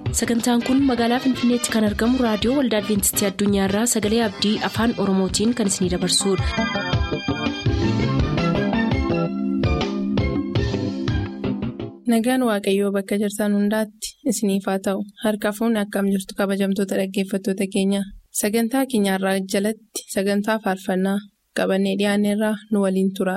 sagantaan kun magaalaa finfinneetti kan argamu raadiyoo waldaa adventistii addunyaarraa sagalee abdii afaan oromootiin kan isinidabarsudha. nagaan waaqayyoo bakka jirtan hundaatti isiniif haa ta'u harka fuunni akkam jirtu kabajamtoota dhaggeeffattoota keenya sagantaa keenyarraa jalatti sagantaa faarfannaa qabannee dhiyaanneerraa nu waliin tura.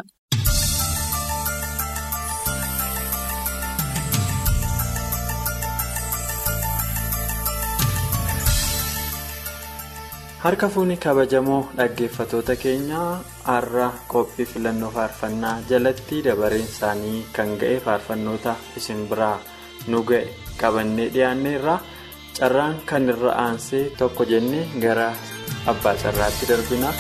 harka fuunni kabajamoo dhaggeeffatoota keenyaa har'a qophii filannoo faarfannaa jalatti dabareen isaanii kan ga'e faarfannoota isin biraa nu ga'e qabannee dhiyaanneerra carraan kan irra aansee tokko jennee gara abbaa carraatti darbina.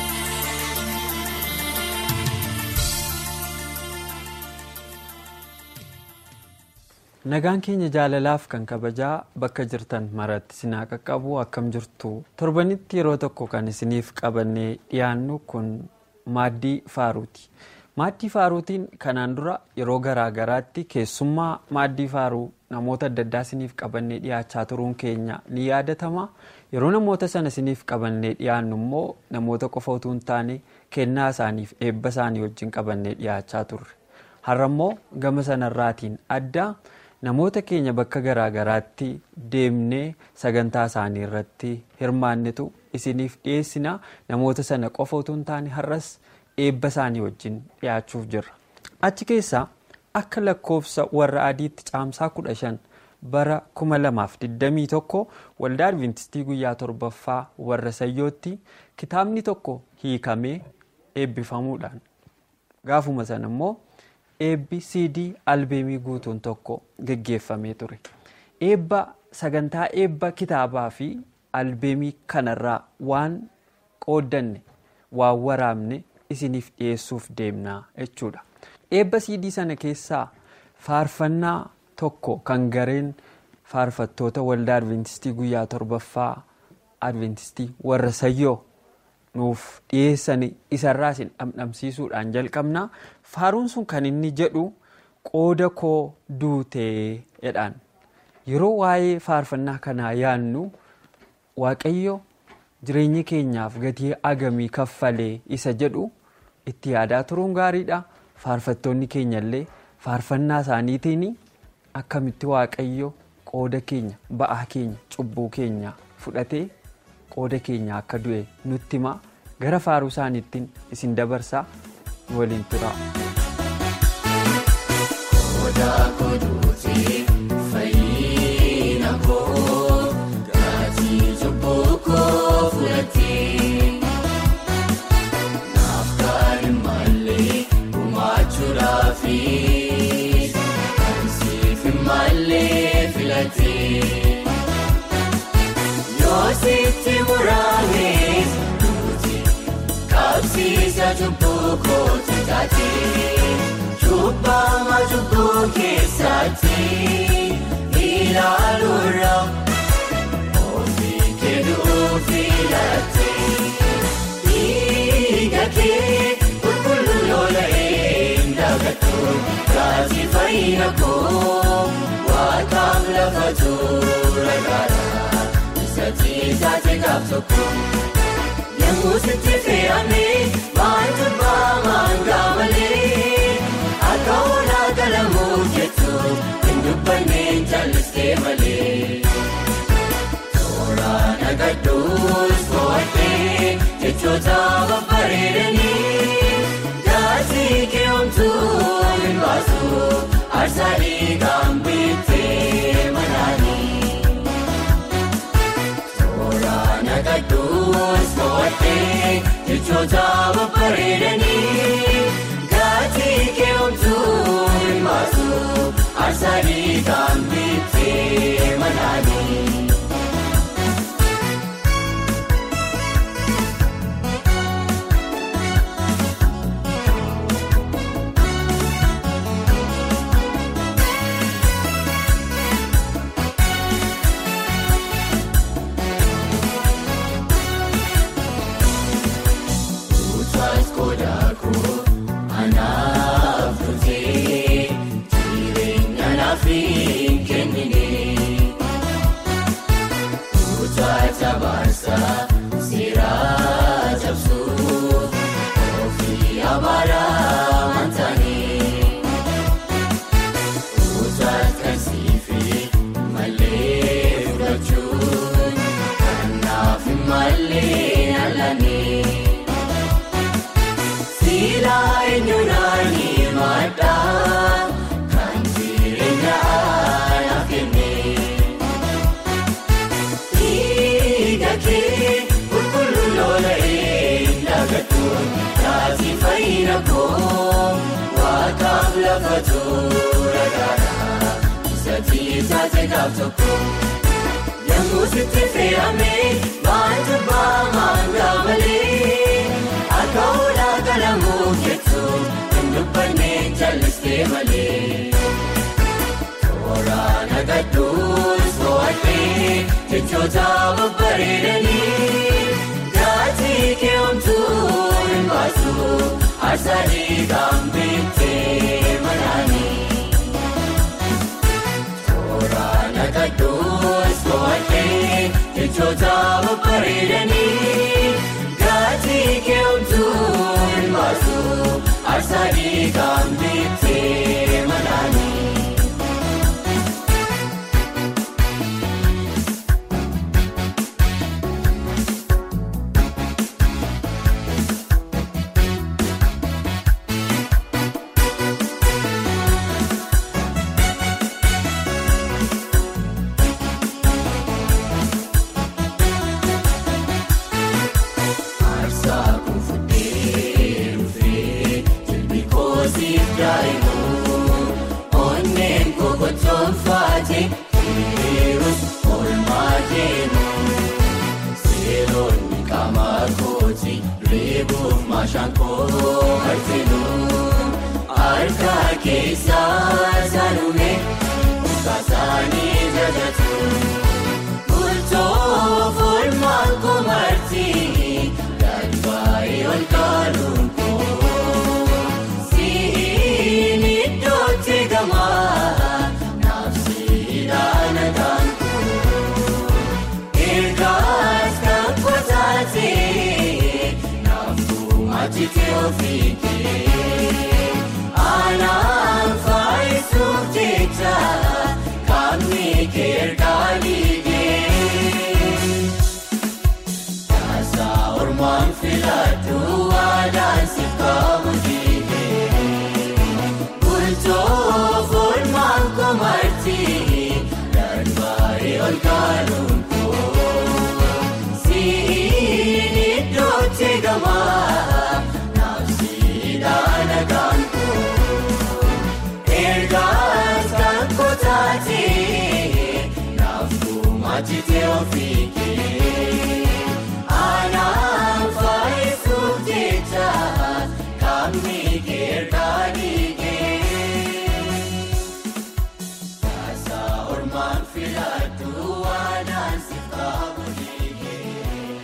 nagaan keenya jaalalaaf kan kabajaa bakka jirtan maratti sinaa qaqqabu akkam jirtu torbanitti yeroo tokko kan isiniif qabannee dhiyaannu kun maaddii faaruuti maaddii faaruutiin kanaan dura yeroo garaa garaatti keessummaa maaddii faaruu namoota adda addaa isiniif qabannee dhiyaachaa turuun keenya ni yaadatama yeroo namoota sana isiniif qabannee dhiyaannu immoo namoota qofa utuu hin taane kennaa isaaniif eebba isaanii wajjin qabannee dhiyaachaa turre har'a immoo gama sanarraatiin adda. namoota keenya bakka garaa garaatti deemnee sagantaa isaanii irratti hirmaannetu isiniif dhiyeessina namoota sana qofa utuu hin taane har'as eebba isaanii wajjin dhiyaachuuf jirra achi keessaa akka lakkoofsa warra adiitti caamsaa 15 bara 2021 waldaa adventistii guyyaa torbaffaa warra sayyootti kitaabni tokko hiikamee eebbifamuudhaan gaafuma sana immoo. eebbi cd albeemii guutuun tokko geggeeffamee ture eebba sagantaa eebba kitaabaa fi albeemii kanarraa waan qooddanne waan waraabne isiniif dhiyeessuuf deemnaa jechuudha eebba cd sana keessaa faarfannaa tokko kan gareen faarfattoota waldaa adventistii guyyaa torbaffaa adventistii warra sayyoo nuuf dhiyeessan isarraa isin dhamdhamsiisuudhaan jalqabna faaruun sun kan inni jedhu qooda koo duutee jedhaan yeroo waa'ee faarfannaa kanaa yaannu waaqayyo jireenya keenyaaf gatii agamii kaffalee isa jedhu itti yaadaa turuun gaariidha faarfattoonni keenyallee faarfannaa isaaniitiin akkamitti waaqayyo qooda keenya ba'aa keenya cubbuu keenya fudhatee. qooda keenya akka du'e nutti hima gara faaruu isaaniittiin isin dabarsaa waliin tura. Sitti muraanis duuti qabsiisa cubbuu kooti taate cubbama cubbuu keessatti ilaaluura ofii kennuun filate dhiiga kee qulqulluu lola'ee ndagatu gatii fayyina koo waaqaaf lafa tura gaara. Saati gaaf tokko yemmuu sitti fe'amee maaltu baamaan gaamalee akka oolaa galamuuf jettu hin dubbanneen jallistee malee. Tooraan agadduus bo'aadhee jechoota babbareedanii gatii keewwamtuu hin baasu aarsaa dhiigaan bittee manaanii. Nagadduus bo'aadhee jechoota babbareedanii gatii keewwamtuu hin baasu aarsaa dhiigaan bittee manaanii. filadhuun taasii fayyina koo waaqaaf lafa tura gaara isatii isaati gaaf tokko yemmuu sitti fe'amee maanta baamaan gaamalee akka oolaa galamuu jettu hin dubbannee jallistee malee. Waraana gadduus mo'atee jechoota babbareedanii gaatii keewwamtuu hin baasu arsanii gaambitee manaanii. Waraana gadduus mo'atee jechoota babbareedanii gaatii keewwamtuu hin baasu arsanii gaambitee manaanii. Harka keessaa saalume kaasaanii jajatu bultoo foolmaan komartii galbaa'ee ol kaaluun koo siin iddootti gamaa naafsiidhaan agaan koo ergaas kan kotaatee naafuu maatitee ofii kee. Anaan faayisuuf jecha qaamni keergaa liigee. Taasaa ormaan filadhu waadaan si qaamu dhiigee. Bultoo foolmaan komartii darbaa'ee ol kaaluun koo. Siin iddootti gamaa naafsiidhaan agaan koo. Ergaas kan kotaatee naafuu maatitee ofii kee. Anaan faayisuuf jecha qaamni keergaa dhiigee. Taasaa ormaan filadhu waadaan si qaamu dhiigee.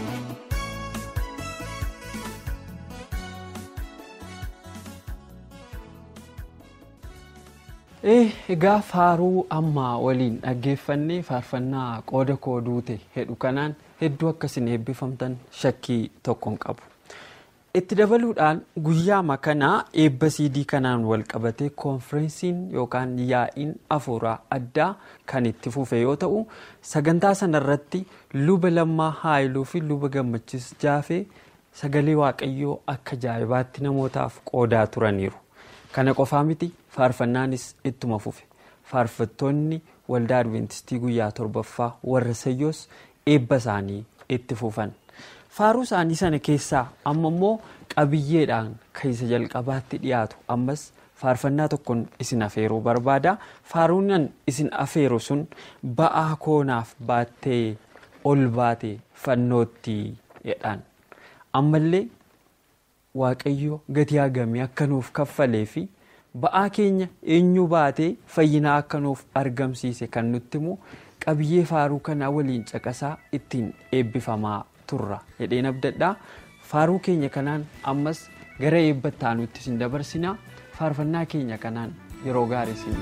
Egaa faaruu ammaa waliin dhaggeeffannee faarfannaa qooda koo duute hedhu kanaan hedduu akkasiin eebbifamtan shakkii tokko hin qabu. Itti dabaluudhaan guyyaama kanaa eebba siidii kanaan wal qabatee koonfireensiin yookaan yaa'iin afuuraa addaa kan itti fufe yoo ta'u sagantaa sanarratti luba lammaa haayiluu fi luba gammachiis jaafee sagalee waaqayyoo akka ajaa'ibaatti namootaaf qoodaa turaniiru. Kana qofaa miti faarfannaanis ittuma fufe faarfattoonni waldaa adventistii guyyaa torbaffaa warra sayyoos eebba isaanii itti fufan. Faaruu isaanii sana keessaa amma immoo qabiyyeedhaan kan isa jalqabaatti dhiyaatu ammas faarfannaa tokkoon isin afeeruu barbaada. Faaruunan isin afeeru sun ba'aa koonaaf baattee ol baate fannootti jedhaan. Ammallee waaqayyo gatii hagamii akka nuuf kaffalee fi ba'aa keenya eenyu baatee fayyinaa akka nuuf argamsiise kan nutti himu qabiyyee faaruu kanaa waliin caqasaa ittiin eebbifamaa turra jedheen abdadhaa faaruu keenya kanaan ammas gara eebbattaa aanutti isin dabarsinaa faarfannaa keenya kanaan yeroo gaarii isin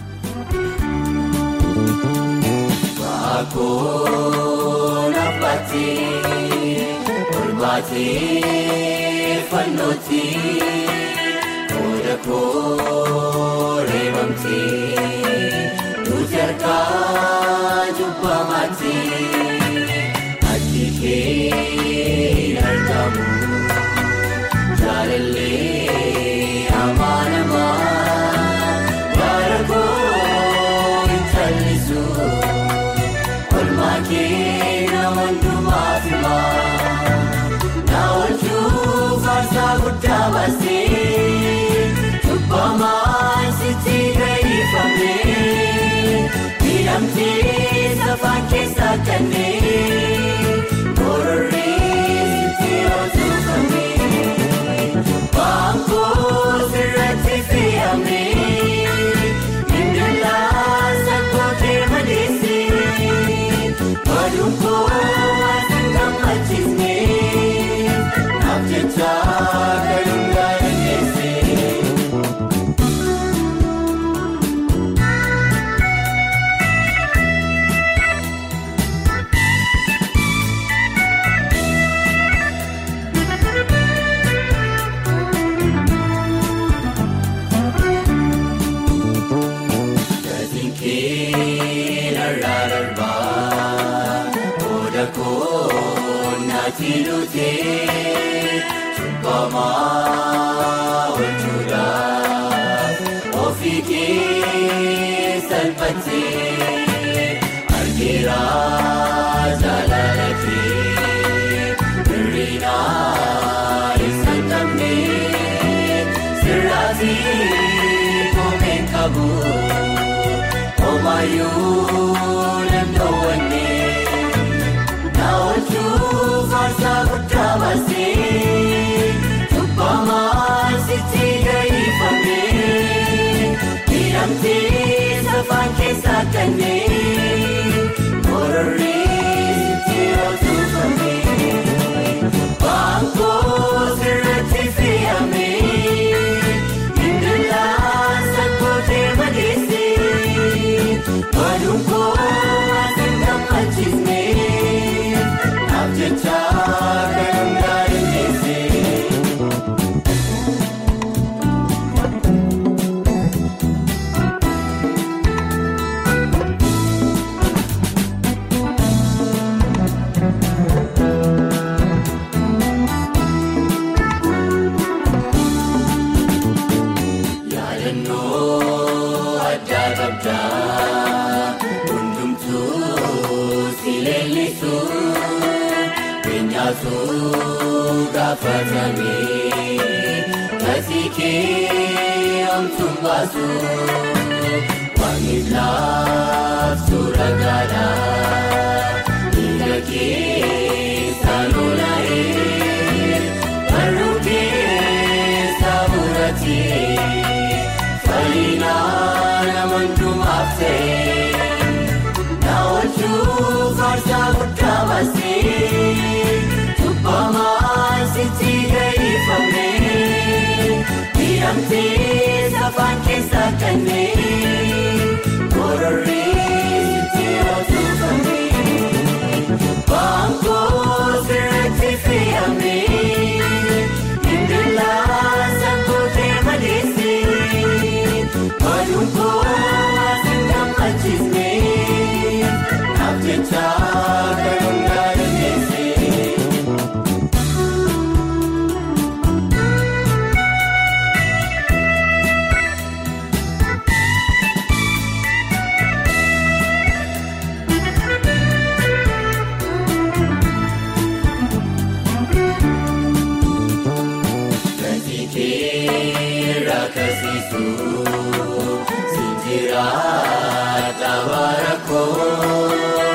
Olbaatee fannooti qooda koo reebamti nuti harkaa jubbamaati addi kee hin argamu jaalallee amaanamaa bara koo hin callisu olmaa kee nama hundumaaf himaa. Na oolchuu Miidhamtee safaan keessaa kanneen Bororreessitti otuufamee Baangoo sirratti fe'amee Indalaa sakkootee madeessee Baduun koo waan gammachiisnee Naaf jecha kan hundaa dandeessee. Gatiin irraa darbaa Oda koonnaati dhutee Cubbamaa oolchuudhaaf ofii kee salphatee Argeera jaalala kee hir'inaa isa qabnee sirraatii koomeen qabu. Omayyuu danda'uunee na oolchuu farsaa guddaa baasee cubbamaa sitti gahiifamee miidhamtee safaan keessaa kanneen bororreessitti otuufamee baangoo sirratti fe'amee indalaa sakkootee madeessee. Baduun koo waan gammachiisnee naaf jecha kan hundaa dandeessee. Yaadannoo addaa qabdaa hundumtuu si leellisu keenyaatu gaafatamee gatii kee omtuun baasu waamiif laaftu ragaadhaa dhiiga keessaa lola'ee barruu keessaa muratee. Fayyinaa nama hundumaaf ta'e na oolchuu farsaa guddaa baasee cubbamaa sitti gahiifamee miidhamtee safaan keessaa kanneen bororreessitti otuufamee baangoo sirratti fe'amee indalaa sakkootee madeessee. Baduun koo waan gammachiisnee naaf jecha kan hundaa dandeessee. Gatii kee rakkasisu sinjira taabara koo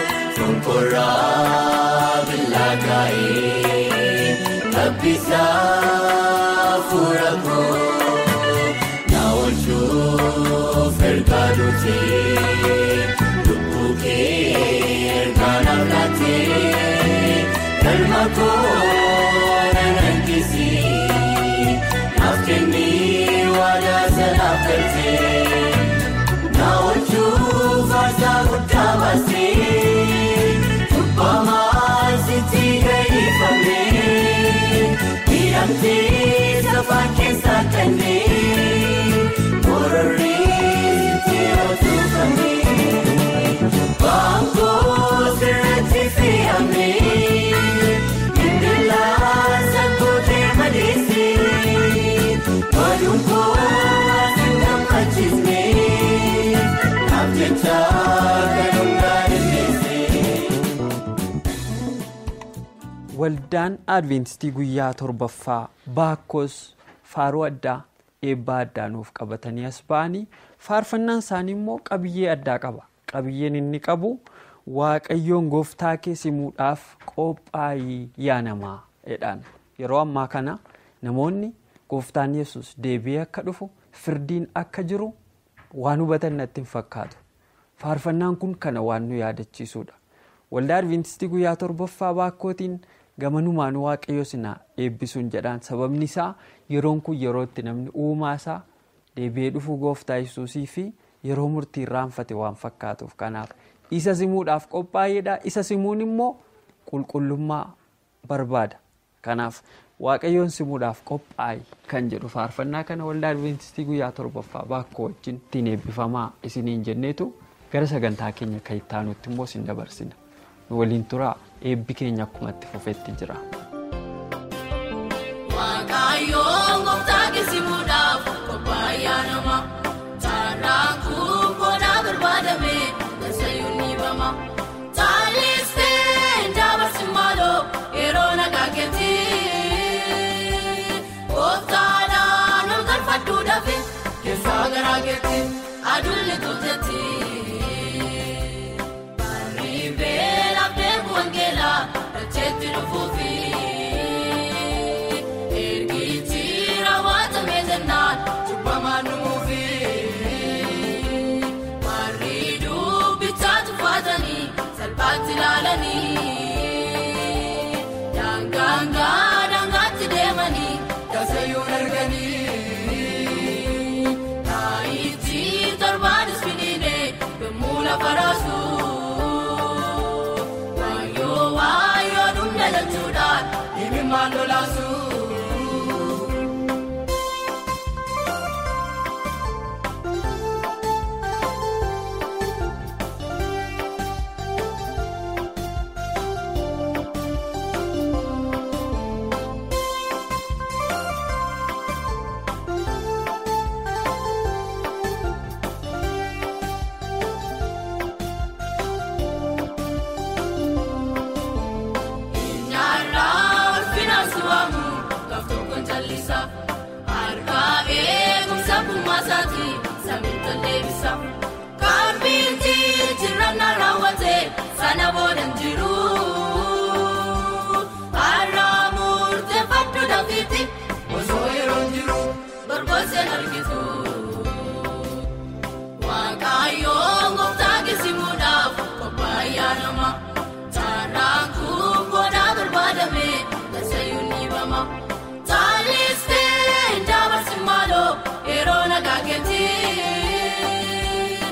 fonkorraa billaagaa'ee tabbisa fuula koo na oolchuuf ergaa duutee lubbuu kee ergaa naaf laatee galma koo nan hanqisii naaf kennii waadaa sanaaf galtee na oolchuu farsaa guddaa baasee cubbamaa sitti gahiifamee miidhamtee safaan keessaa kanneen bororreessitti otuufamee baangoo sirratti fe'amee indalaa sakkootee madeessee baduun koo waan gammachiisnee naaf jecha kan hundaa dandeessee. Waldaan Adventistii guyyaa torbaffaa Baakkos faaruu addaa eebbaa addaa nuuf qabatanii as ba'anii faarfannaan isaanii immoo qabiyyee addaa qaba. qabiyyeen inni qabu waaqayyoon gooftaa kee simuudhaaf qophaa'ii yaa namaa jedhaan yeroo ammaa kana namoonni gooftaan yesus deebi'ee akka dhufu firdiin akka jiru waan hubatan natti hin fakkaatu faarfannaan kun kana waan nu yaadachiisuudha waldaa adventistii guyyaa torbaffaa baakkootiin gamanumaan waaqayyo sinaa eebbisuun jedhaan sababni isaa yeroon kun yerootti namni uumaa isaa deebi'ee dhufuu gooftaa yesuusii fi yeroo murtii irraanfate waan fakkaatuuf kanaaf isa simuudhaaf qophaa'eedha isa simuun immoo qulqullummaa barbaada kanaaf waaqayyoon simuudhaaf qophaa'e kan jedhu faarfannaa kana waldaa adventistii guyyaa torbaffaa baakkoo wajjin ittiin eebbifamaa isiniin jenneetu gara sagantaa keenya kan itti aanutti immoo isin dabarsina nu waliin turaa eebbi keenya akkuma itti fufetti jira. Waaqayyoon gooftaa keessimuudhaaf qophaa'ee nama taaraan kun booddaa barbaadame gasayyuun ni bama taalistee dabarsi maaloo yeroo nagaa keetti gooftaadhaan ol galfadhuudhaaf keessaa garaa keetti aduun tolchetti. Barriibee laphee wangeelaa dacheetti dhufuufi. Ergichi raawwatamee jennaan cubbamaan dhumuufi. Warri dubbichaa tuffatanii salphaatti ilaalanii. Daangaangaa daangaatti deemanii gasayyuun arganii. Taayichi torbaanis finiinee yommuu lafa raasuu. Waayoo waayoo dhumna jechuudhaan himimmaan lolaasuu. Nyaarraa ulfinaan su'aamu gaaftuu kun callisa. Harkaa eegumsa bummaasaati samii tolleebisa. Kaarbiitti jirannaa raawwate sana booda jiru. Har'aa murteeffadhu dafiitti osoo yeroo jiru gorgoseen argitu. Waaqayyoon gooftaa keessimuudhaaf qophaa'ee nama taaraan kun booddaa barbaadame gasayyuun ni bama taalistee dabarsi maaloo yeroo nagaa keetti gooftaadhaan ol galfadhuudhaaf keessaa garaa keetti aduun tolchetti. Barriibee laphee wangeelaa dacheetti dhufuufi. Ergichi raawwatamee jennaan cubbamaan dhumuufi. Warri dubbichaa tuffatanii salphaatti ilaalanii. Daangaangaa daangaatti deemanii gasayyuun arganii. Taayichi torbaanis finiinee yommuu lafa raasuu. Waayoo waayoo dhumna jechuudhaan himimmaan lolaasuu.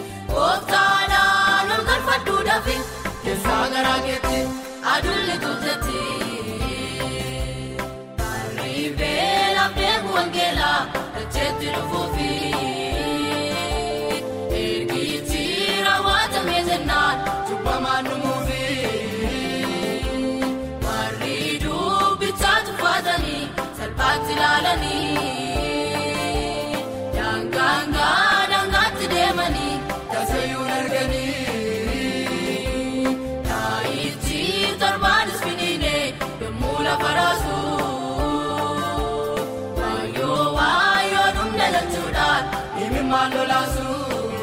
Adulli tolchetti. Barriibee laphee wangeelaa dacheetti dhufuufi. Ergichi raawwatamee jennaan cubbamaan dhumuufi. Warri dubbichaa tuffatanii salphaatti ilaalanii. Daangaangaa daangaatti deemanii gasayyuun arganii. Taayichi torbaanis finiinee yommuu lafa raasuu. Waayoo waayoo dhumna jechuudhaan himimmaan lolaasuu.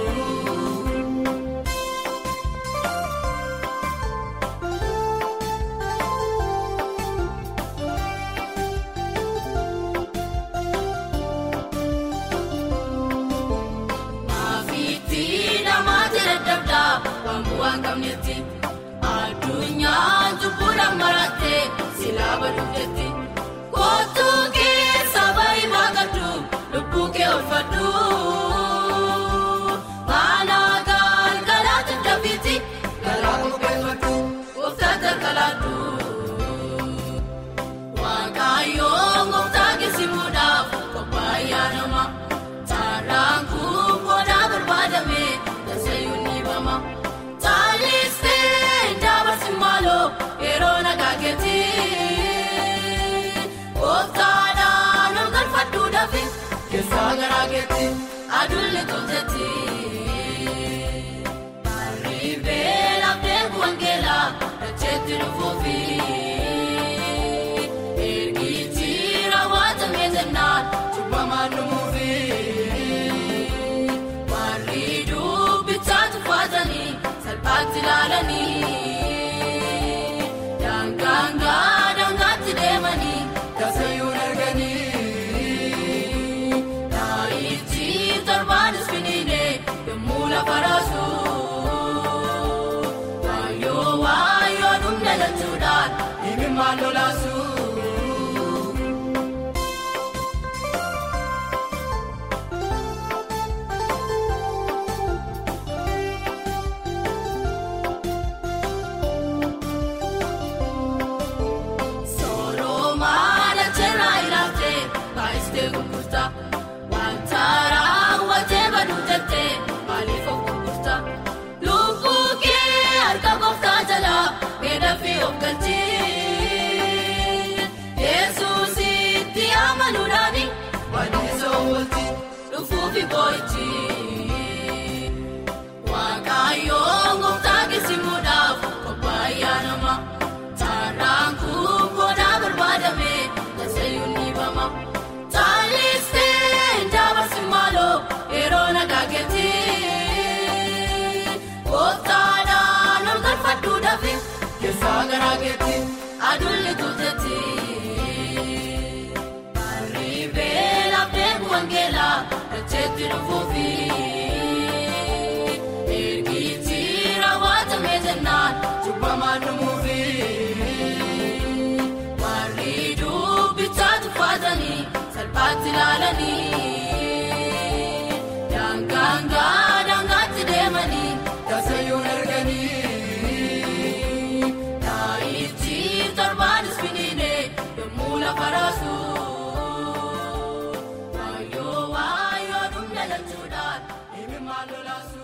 Maafiitti namaatti dadhabdaa waan bu'aa hin qabnetti. Addunyaan cubbuudhaan marattee silaa baduuf jetti. Kootuu keessa barii baaqadhu lubbuu kee oolfadhu. Mana galgalaatti dafiitti garaa qopheeffadhu gooftaa jalqalaadhu. Waaqayyoon gooftaa keessimuudhaaf qophaa'ee nama taaraan kun booddaa barbaadame gasayyuun ni bama. Taalistee dabarsi maaloo yeroo nagaa keetti. Gooftaadhaan ol galfadhuudhaaf keessaa garaa keetti maal lolaasu. Sooroma lacharraa ilaaftee baay'istee gurgurta. Wanta raawwatee baduu jettee maaliif of gurgurta? Lubbuu kee harka gooftaa jalaa beela fi of galchii. Yesuusitti amanuudhaani wal'isoo oolchi dhufuufi boo'ichi. Waaqayyoon gooftaa geessimuudhaaf qophaa'ee nama. Taaraan kubboodaa barbaadame tasaayuun ni bama. Taalistee dabarsi maaloo yeroo nagaa keetti. Kooftaadhaan ol galfadhuudhaaf keessaa garaa keetti aduun tuutetti. Arriibee laphee wangeelaa dacheetti dhufuufi. Ergichi raawwatamee jennaan cubbamaan dhumuufi. Warri dubbichaa tuffatanii salphaatti ilaalanii. Daangaangaa daangaatti deemanii tasayyuun arganii. Taayichi torbaanis finiinee yommuu lafa raasu. Waayoo waayoo dhumna lachuudhaan dhimmi maal lolaasu.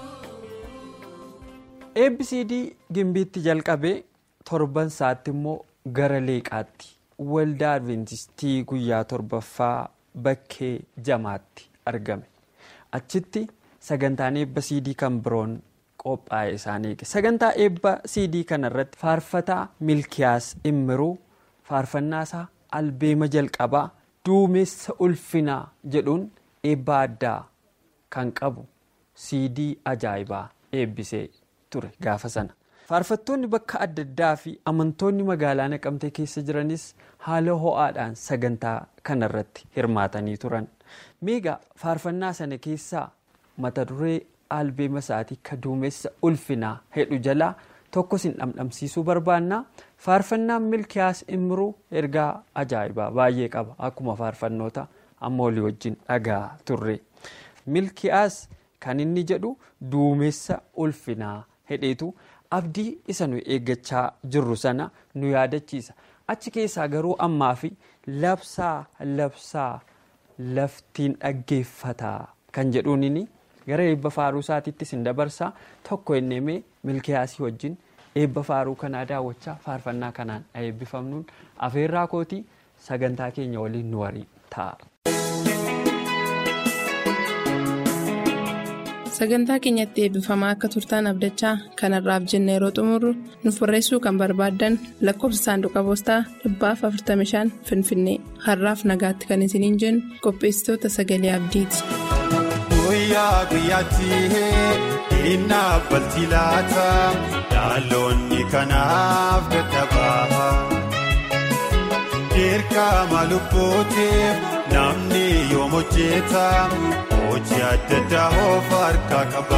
ABCD gimbiitti jalqabee torban isaatti immoo gara leeqaatti waldaa adventistii guyyaa torbaffaa bakkee jamaatti argame achitti sagantaan eebba CD kan biroon qophaa'e isaan eege sagantaa eebba CD kana irratti faarfataa milkiyaas immiruu faarfannaa isaa albeema jalqabaa duumessa ulfinaa jedhuun eebba addaa kan qabu CD ajaa'ibaa eebbisee ture gaafa sana. faarfattoonni bakka adda addaa fi amantoonni magaalaa naqamtee keessa jiranis haala ho'aadhaan sagantaa kanarratti hirmaatanii turan meegaa faarfannaa sana keessaa mata duree albeema isaatii ka duumessa ulfinaa hedhu jalaa tokko sin dhamdhamsiisuu barbaannaa faarfannaan milkiyaas imruu ergaa ajaa'ibaa baay'ee qaba akkuma faarfannoota amma olii wajjin dhagaa turre milkiyaas kan inni jedhu duumessa ulfinaa hedheetu. abdii isa nu eeggachaa jirru sana nu yaadachiisa achi keessaa garuu ammaa fi labsaa labsaa laftiin dhaggeeffataa kan jedhuun gara eebba faaruu isaatiittis hin dabarsaa tokko inni milkiyaasii wajjin eebba faaruu kanaa daawwachaa faarfannaa kanaan eebbifamnuun afeerraa kootii sagantaa keenya waliin nu warii ta'a. sagantaa keenyatti eebbifamaa akka turtaan abdachaa kanarraaf jenne yeroo xumurru nuuf barreessuu kan barbaaddan lakkoofsa saanduqa poostaa dhibbaaf 45 finfinnee har'aaf nagaatti kan isiniin jennu qopheessitoota sagalee abdiiti. guyyaa guyyaatti innaa baltii laata dhaloonni kanaaf dadhabaa dirqama lubbootiif namni yoom hojjeta. hojii adda addaa of harkaa qaba.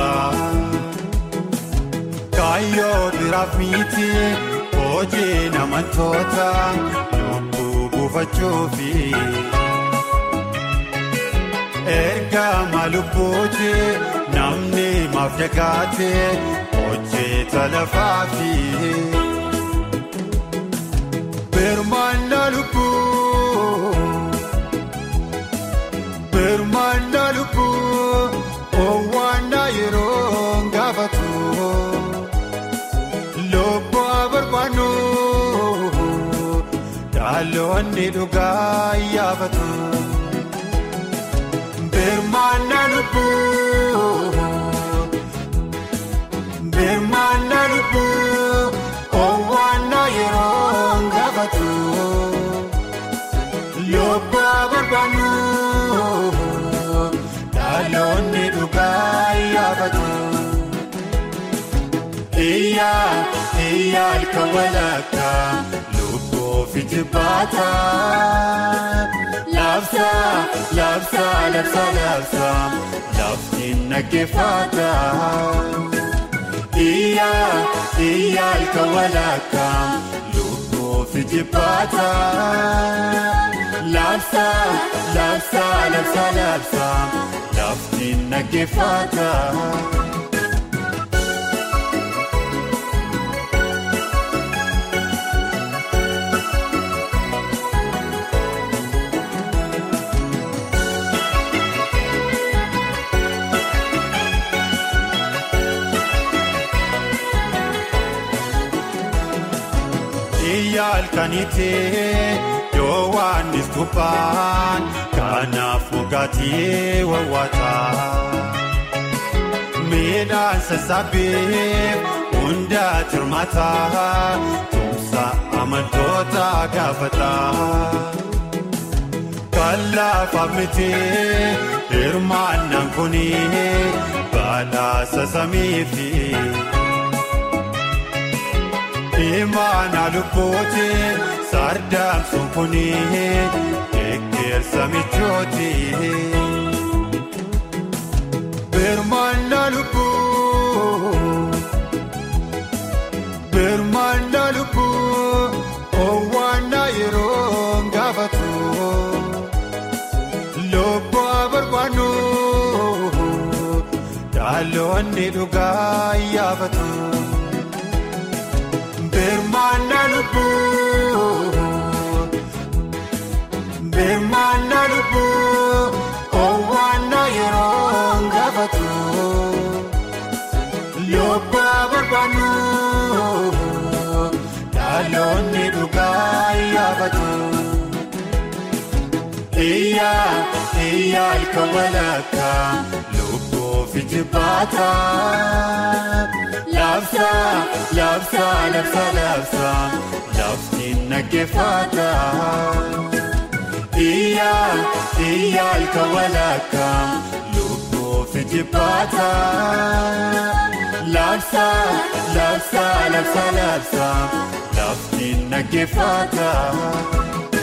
Kaayyoo biraaf miti hojii namantoota lubbuu buufachuufi. Ergama lubbuuti namni maaf dagaate hojjeta lafaafi. Birmaannaa lubbuu. Birmaannaa lubbuu owwaannaa yeroo gaafatu lubbuu barbaannu dhaloonni dhugaa yaafatu. Birmaannaa lubbuu birmaannaa lubbuu owwaannaa yeroo gaafatu lubbuu barbaannu. Dhaloonni dhugaa yaafatu. Iyyaa iyyaa halkan walakkaa lubbuu fi jibbaata. Labsaa labsaa labsaa labsaa laftiin naggeeffata. Iyyaa iyyaa halkan walakkaa lubbuu lubbuufi jibbaata. Labsa labsa labsa labsa lafti naggeeffata. Iyya halkaniitee yoo waan istuphaan kanaaf moggaatee wawwaataa. Midhaan sassaabee hundaa tirmataa tumsa amantoota gaafataa. Kallaafaaf mitee hirmaannaan kunii badhaasa samiifi. Imaana lubbooti sardaamsuun kunii eeggarsa michooti. Birmaana lubbuu birmaana lubbuu owwaana yeroo gaafatu lubbuu barbaannu dhaloonni dhugaa yaafatu. Birmaana lubbuu birmaana lubbuu owwaana yeroo gaafatu lubbuu barbaannu dhaloonni dhugaa yaafatu. Iyyaa iyyaa ilka walakkaa lubbuufi jibbaata. Labsa labsa labsa labsa lafti naggeeffata. Iyyaa iyyaa ilka walakkaa lubbuufi jibbaata. Labsa labsa labsa labsa lafti naggeeffata.